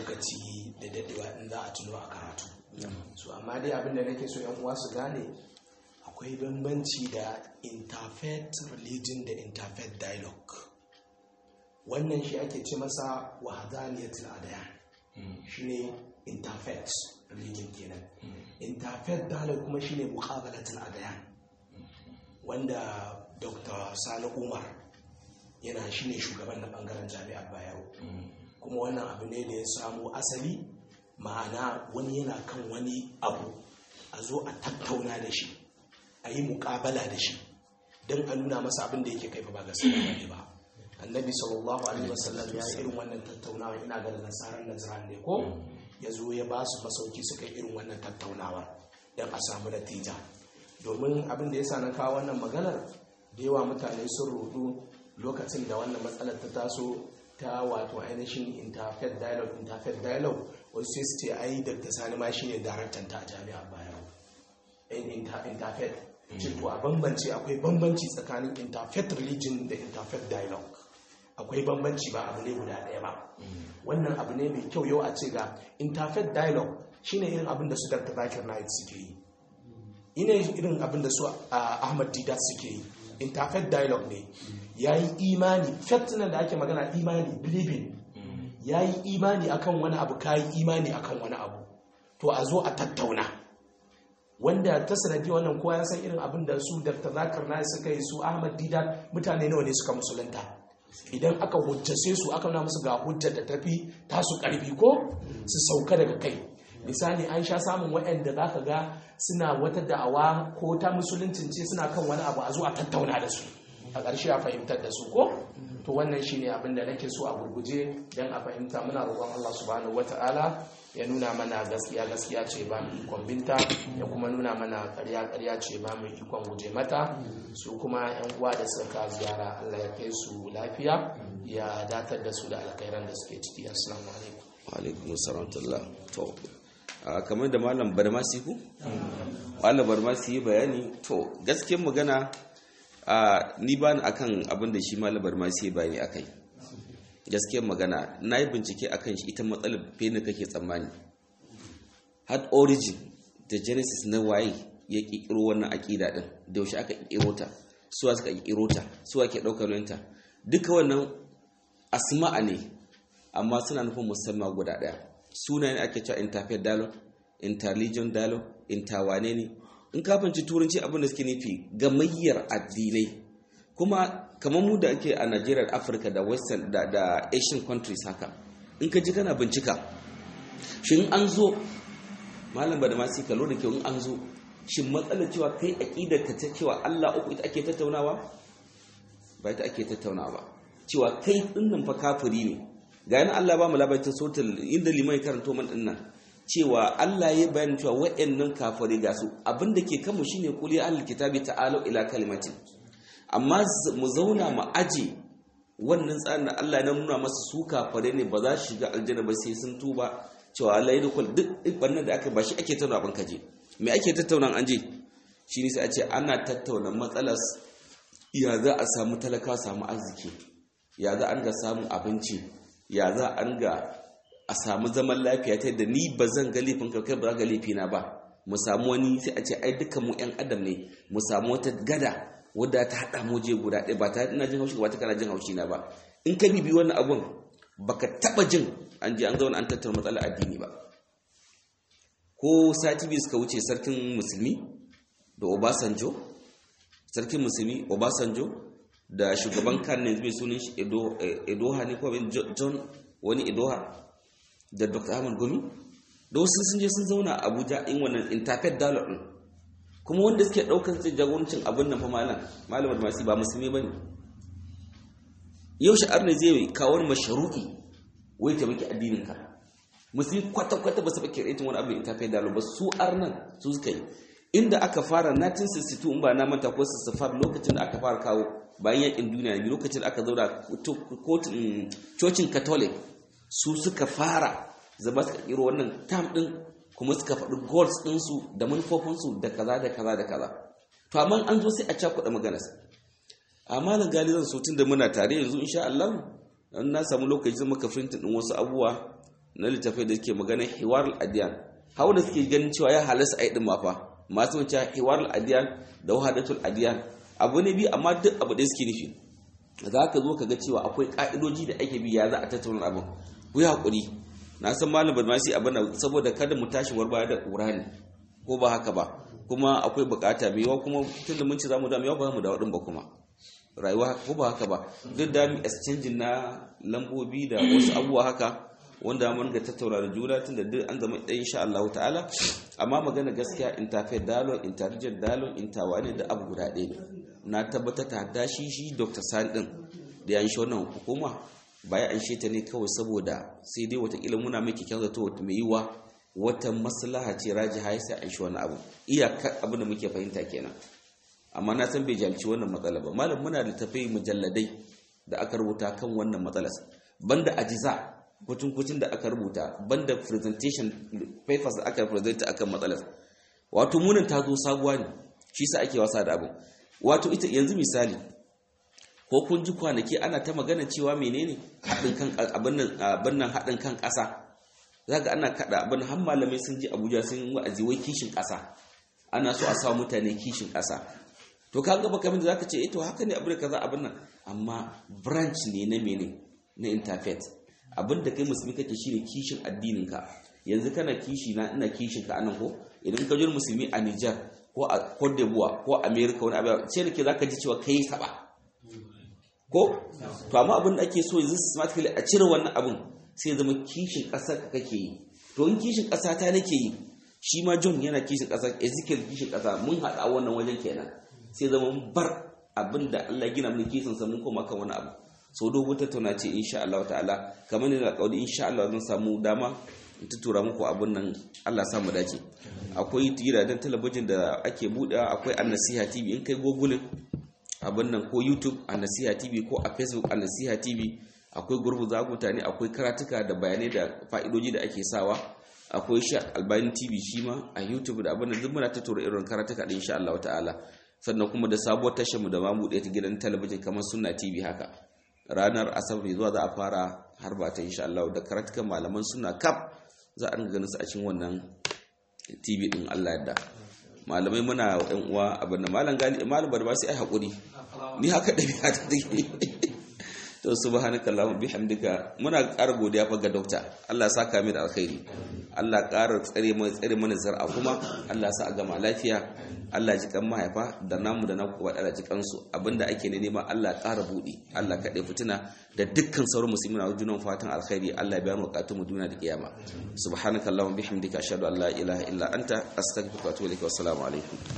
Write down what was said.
lokaci da dadewa in za a tuno a karatu so amma dai abinda nake so yan uwa su gane akwai bambanci da interfaith religion da interfaith dialogue wannan shi ake ce masa wahadaniyatul adyan shine interfaith religion kenan interfaith dialogue kuma shine muqabalatul adyan wanda dr sani umar yana shine shugaban na bangaren jami'ar bayero kuma wannan abu ne da ya samu asali ma'ana wani yana kan wani abu a zo a tattauna da shi a yi mukabala da shi don a nuna masa abin da yake kaifa ba gaskiya ne ba annabi sallallahu alaihi wasallam ya yi irin wannan tattaunawa ina ga nasarar nazaran ne ko ya zo ya ba su masauki suka yi irin wannan tattaunawa don a samu natija domin abin da ya sa na kawo wannan maganar da yawa mutane sun rudu lokacin da wannan matsalar ta taso ta wato ainihin interfaith dialogue interfaith dialogue wasu sai su ce ai dr sani ma shine daraktan ta a jami'ar bayan interfaith ce to a bambance akwai bambanci tsakanin interfaith religion da interfaith dialogue akwai bambanci ba abu ne guda ɗaya ba wannan abu ne mai kyau yau a ce ga interfaith dialogue shine irin abin da su dr zakir naik suke yi ina irin abin da su ahmad didat suke yi interfaith dialogue ne ya yi imani fetinan da ake magana imani believing ya yi imani akan wani abu ka yi imani akan wani abu to a zo a tattauna wanda ta sanadi wannan kowa ya san irin abin da su dr zakar na suka yi su ahmad didat mutane nawa ne suka musulunta idan aka hujjace su aka nuna musu ga hujjar da tafi tasu karfi ko su sauka daga kai misali an sha samun waɗanda za ka ga suna wata da'awa ko ta musuluncin ce suna kan wani abu a zuwa tattauna da su a ƙarshe a fahimtar da su ko to wannan shine abin da nake so a gurguje don a fahimta muna roƙon Allah subhanahu wata'ala ya nuna mana gaskiya gaskiya ce ba mu ikon binta ya kuma nuna mana ƙarya ƙarya ce ba mu ikon guje mata su kuma yan uwa da suka ziyara Allah ya kai su lafiya ya datar da su da alkhairan da suke ciki assalamu alaikum wa alaikum assalam to kamar da malam barmasi ku malam barmasi yi bayani to gaskiyar magana ni ba ni akan abin da shi malam barmasi yi bayani akai gaskiyar magana na yi bincike akan shi ita matsalar fene kake tsammani had origin da genesis na waye ya kikiro wannan aƙida din da yaushe aka kikiro ta suwa suka kikiro ta suwa ke ɗaukar ta duka wannan asma'a ne amma suna nufin musamman guda ɗaya sunayen ake cewa interfaith dialogue interreligion dialogue interwane ne in ka fahimci turanci abin da suke nufi gamayyar addinai kuma kamar mu da ake a Najeriya da Afirka da Western da, da Asian countries haka in ka ji kana bincika shin an zo malam ba da masu kalo da kyau in an zo shin matsalar cewa kai aqidar ka ta cewa Allah uku ita ake tattaunawa ba ita ake tattaunawa ba cewa kai dinnan fa kafiri ne ga yana Allah ba mu labarin sotul inda liman karanto man dinnan cewa Allah ya bayyana cewa waɗannan kafiri ga su abinda ke kanmu shine kuli ahlul kitabi ta'alu ila kalimatin amma mu zauna mu aje wannan tsarin da Allah ya nuna masa su kafare ne ba za su shiga aljanna ba sai sun tuba cewa Allah ya dukul duk bannan da aka ba shi ake tattauna ban kaje me ake tattauna an je shine sai a ce ana tattauna matsalar ya za a samu talaka samu arziki ya za an ga samun abinci ya za an ga a samu zaman lafiya ta yadda ni ba zan ga laifin kai ba za ga laifina ba mu samu wani sai a ce ai dukkan mu yan adam ne mu samu wata gada wadda ta haɗa mu je guda ɗaya ba ta ina jin haushi ba ta kana jin haushi na ba in ka bibi wannan abun baka taɓa jin an je an zauna an tattauna matsalar addini ba ko sati biyu suka wuce sarkin musulmi da obasanjo sarkin musulmi obasanjo da shugaban kan ne zai sunan shi edoha ne ko john wani edoha da dr ahmad gumi da wasu sun je sun zauna a abuja in wannan interfaith dialogue din kuma wanda suke daukar sai jagorancin abin nan fa malam malamar masu ba musulmi bane yau sha'ar ne zai kawo masharu'i wai ta maki addinin ka musulmi kwata kwata ba su fa kiraitin wani abin interfaith dialogue ba su arnan su suka yi inda aka fara 1962 in ba na manta ko 65 lokacin da aka fara kawo bayan yakin duniya ne lokacin da aka zauna kotun cocin catholic su suka fara zama suka kiro wannan tam din kuma suka faɗi goals ɗinsu da manufofinsu da kaza da kaza da kaza to amma an zo sai a cakuɗa maganarsa amma na gali zan so tun da muna tare yanzu insha Allah in na samu lokaci zan maka printin ɗin wasu abubuwa na littafai da suke magana hiwar adiyan hawa da suke ganin cewa ya halasta a yi ɗin mafa masu wuce hiwar adiyan da wahadatul adiyan abu ne biyu amma duk abu da suke nufi za ka zo ka ga cewa akwai ka'idoji da ake bi ya za a tattauna abin ku yi haƙuri na san malam badmasi abin saboda kada mu tashi war baya da ƙura ne ko ba haka ba kuma akwai bukata mai yawa kuma tun da mun ci zamu da mai yawa ba mu da waɗin ba kuma rayuwa ko ba haka ba duk da mu exchange na lambobi da wasu abubuwa haka wanda mun ga tattauna da juna tun da duk an zama ɗaya insha Allah ta'ala amma magana gaskiya interfaith dialogue intelligent dialogue interwane da abu guda ɗaya ne na tabbatar ta da shi shi Dr. Sani din da ya shi wannan hukuma baya an ta ne kawai saboda sai dai watakila muna mai kyakkyan zato wata mai yiwa wata maslaha ce raji ya sai an shi wani abu iyaka abin da muke fahimta kenan amma na san bai jalci wannan matsala ba malam muna da tafai mujalladai da aka rubuta kan wannan matsalar banda ajiza kucin da aka rubuta banda presentation papers da aka presenta akan matsalar wato munin ta zo sabuwa ne shi sa ake wasa da abin wato ita yanzu misali ko kun ji kwanaki ana ta magana cewa menene haɗin kan abin nan haɗin kan ƙasa zaka ana kaɗa abin har malamai sun ji Abuja sun wa'azi wai kishin ƙasa ana so a sa mutane kishin ƙasa to ka ga baka da zaka ce eh to haka ne abin kaza abin nan amma branch ne na mene na interfaith abin da kai musulmi kake shine kishin addinin ka yanzu kana kishi na ina kishin ka anan ko idan ka jira musulmi a Niger ko a Cote d'Ivoire ko America wani abu sai nake zaka ji cewa kai saba ko to amma abin da ake so yanzu systematically a cire wannan abin sai zama kishin ƙasar ka kake yi to in kishin ƙasa ta nake yi shi ma John yana kishin ƙasa Ezekiel kishin ƙasa mun haɗa wannan wajen kenan sai zama mun bar abin da Allah gina mun kishin sa mun koma kan wani abu so dogo tattauna ce insha Allah ta'ala kamar ne da kaudi insha Allah zan samu dama in tura muku abin nan Allah samu dace akwai gidajen talabijin da ake buɗewa akwai annasiha TV in kai google abin nan ko youtube a nasiha tv ko a facebook a nasiha tv akwai gurbu za mutane akwai karatuka da bayanai da fa'idoji da ake sawa akwai sha albani tv shi ma a youtube da abin da duk muna tattaura irin karatuka din insha Allah ta'ala sannan kuma da sabuwar tashar mu da ma buɗe ta gidan talabijin kamar sunna tv haka ranar asabar zuwa za a fara har ba ta insha Allah da karatukan malaman suna kaf za a ganin su a cikin wannan tv din Allah yadda malamai muna yan uwa abin da malam gali malam ba sai ai hakuri ni haka dabi'a ta take to subhanaka allahumma bihamdika muna ƙara godiya fa ga dokta Allah ya saka mai da alkhairi Allah ƙara tsare mai tsare mana zar'a kuma Allah sa a gama lafiya Allah ji kan mahaifa da namu da naku wadala ji kansu abinda ake ne nema Allah ƙara buɗe Allah kaɗai fitina da dukkan sauran musulmi na junan fatan alkhairi Allah biya mu bukatun mu duniya da kiyama subhanaka allahumma bihamdika ashhadu an la ilaha illa anta astaghfiruka wa atubu ilaik wa assalamu alaikum